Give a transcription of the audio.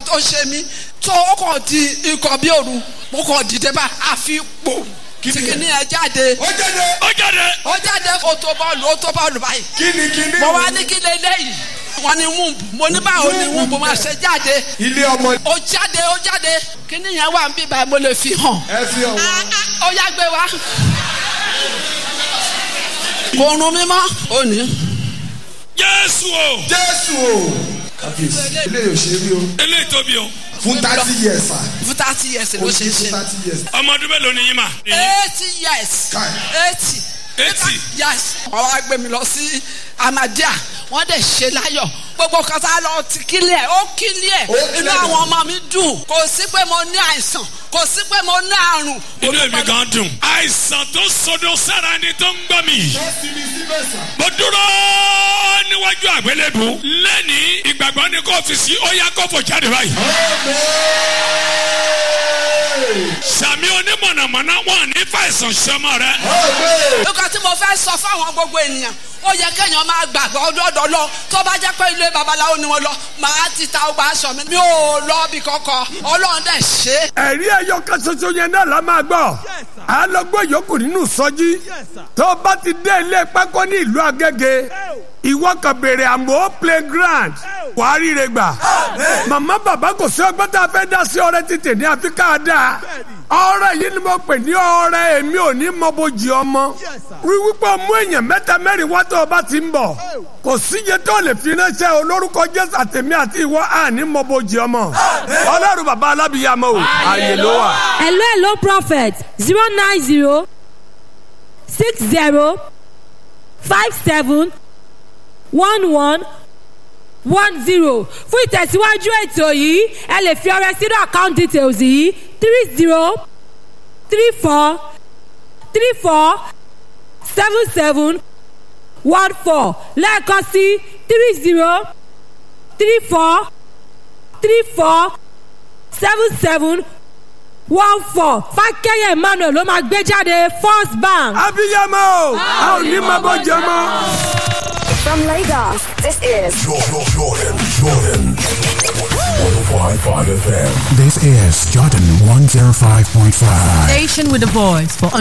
tó ṣe mí tó ó kàn di ikọ̀ bí òru mo kàn dìde bá àfi pò Kí ni tìkìní ẹ jáde ó jáde ó jáde ó jáde ó tó bọ́ọ̀lù ó tó bọ́ọ̀lù báyìí kíni kíni mo wá ní kí lélẹ́yìí wọ́n ní wúùbù mo ní báwo ni wúùbù máa ṣe jáde ilé ọmọ ó jáde ó jáde kíní yẹn wà ń bí báyìí mo lè fi hàn ẹ fi hàn Ah, wọn. ah, ó yá gbé wa kò rún mi mọ́ ó ní. jésù o jésù o kábíyèsí ilé yóò ṣe rí o eléyìí tóbi o fún thirty years sir fún thirty years ló ṣe fún ń ṣe. thirty years ọmọ ọdún mélòó ni yín mà. eighty years Kai. eighty. Eighty? yes wọ́n wá gbé mi lọ sí amadia wọ́n dẹ̀ ṣe láyọ̀ gbogbo kan tá a lọ ti kílẹ̀ ó kílẹ̀ Ó kílẹ̀. inú àwọn ọmọ mi dùn kò sí pé mo ní àìsàn kò sí pé mo ní àrùn. inú èmi gan dùn. àìsàn tó sọdọ sára ni tó ń gbọ́ mi. wọ́n fi mi síbẹ̀ sà. mo dúró níwájú àgbélébù lẹ́ni ìgbàgbọ́ ni kò fi sí ó yá kó fò jáde báyìí. sàmì onímọ̀nàmọ́ná wọn ní fàìsàn sọmọ rẹ. nǹkan tí mo fẹ́ sọ fáwọn gbogbo ènìyàn ó yẹ kéèyàn máa gbàgbọ́ ọdọọdọ lọ tó bá jẹ́ pé ilé babaláwo ni wọ́n lọ màá ti ta ọgbà aṣọ mi mi ò lọ bí kankan ọlọ́run dẹ̀ ṣe é. ẹ̀rí ẹyọ kan ṣoṣo yẹn náà la máa gbọ́ a lọ gbọ́ yòókù nínú sọ́jí tó o bá ti dé ilé pákó ní ìlú agége ìwọ kan béèrè àmọ́ playground wàá ríre gbà màmá bàbá kò sí ọgbọ́n tá a fẹ́ dá sí ọrẹ títì ní àfikà dáa ọrẹ yìí ni mo pè ní ọrẹ èmi ò ní mọ bójì ọmọ wíwípé mú èèyàn mẹ́ta mẹ́rin wá tó o bá ti ń bọ̀ kò síye tó lè fi ránṣẹ́ olórúkọ jésù àtẹ̀mí àti ìwọ àní mọ bójì ọmọ ọlọ́run bàbá alábìyàmọ o àyè ló wà. hello hello prophet zero nine zero six zero five seven one one one zero fún ìtẹ̀síwájú ètò yìí ẹ lè fi ọrẹ sínú account details yìí three zero three four three four seven seven one four lẹ́ẹ̀kan sí three zero three four three four seven seven one four fákẹ́yẹ̀ emmanuel ló máa gbé jáde first bank. abiyamọ o a ò ní mọ bójì ọmọ. From Lagos, this is Jordan, Jordan, Jordan. 105.5 FM. This is Jordan 105.5. Station with a voice for